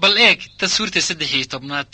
bal eeg taswiirta saddex iyo tobnaad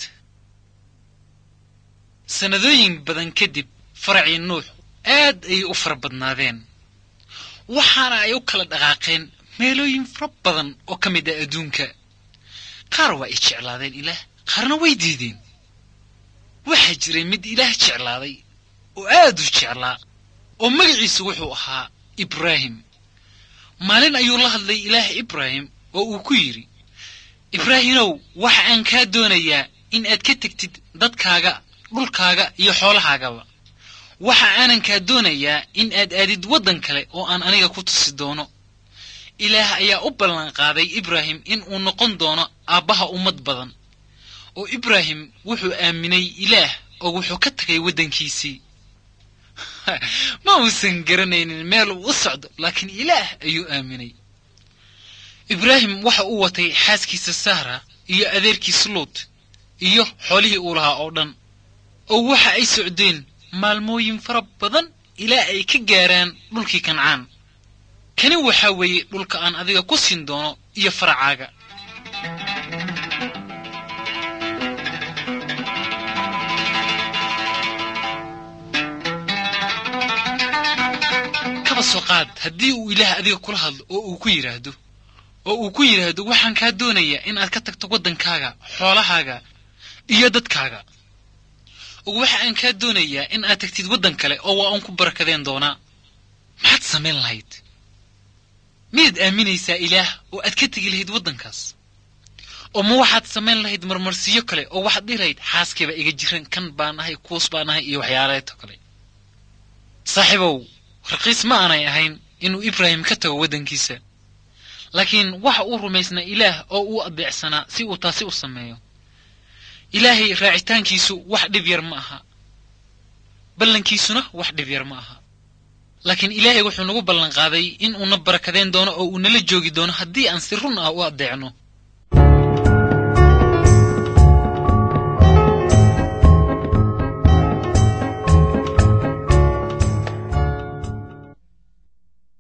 sannadooyin badan kadib faracii nuux aad ayay u fara badnaadeen waxaana ay u kala dhaqaaqeen meelooyin fara badan oo ka mid ah adduunka qaar waa ay jeclaadeen ilaah qaarna way diideen waxaa jiray mid ilaah jeclaaday oo aad u jeclaa oo magaciisu wuxuu ahaa ibraahim maalin ayuu la hadlay ilaah ibraahim oo uu ku yidhi ibraahimow waxa aan kaa doonayaa in aad ka tegtid dadkaaga dhulkaaga iyo xoolahaagaba waxa aanan kaa doonayaa in aad aadid waddan kale oo aan aniga ku tusi doono ilaah ayaa u ballanqaaday ibraahim in uu noqon doono aabbaha ummad badan oo ibraahim wuxuu aaminay ilaah oo wuxuu ka tagay waddankiisii ma uusan garanaynin meel uu u socdo laakiin ilaah ayuu aaminay ibraahim waxa uu watay xaaskiisa sahra iyo adeerkiis luut iyo xoolihii uu lahaa oo dhan oo waxa ay socdeen maalmooyin fara badan ilaa ay ka gaaraan dhulkii kancaan kani waxaa weeye dhulka aan adiga ku siin doono iyo faracaaga kaba soo qaad haddii uu ilaah adiga kula hadlo oo uu ku yidhaahdo oo uu ku yidhaahdo waxaan kaa doonayaa in aad ka tagto waddankaaga xoolahaaga iyo dadkaaga oo waxa aan kaa doonayaa in aad tagtid waddan kale oo waa uun ku barakadeen doonaa maxaad samayn lahayd miyaad aaminaysaa ilaah oo aad ka tegi lahayd waddankaas oo ma waxaad samayn lahayd marmarsiyo kale oo waxaad dhihi lahayd xaaskiiba iga jiran kan baan ahay kuus baan ahay iyo waxyaaleeto kale saaxiibow raqiis ma aanay ahayn inuu ibraahim ka tago waddankiisa laakiin waxa uu rumaysnaa ilaah oo uu adeecsanaa si uu taasi u sameeyo ilaahay raacitaankiisu wax dhib yar ma aha ballankiisuna wax dhib yar ma aha laakiin ilaahay wuxuu nagu ballanqaaday in uuna barakadeen doono oo uu nala joogi doono haddii aan si run ah u addeecno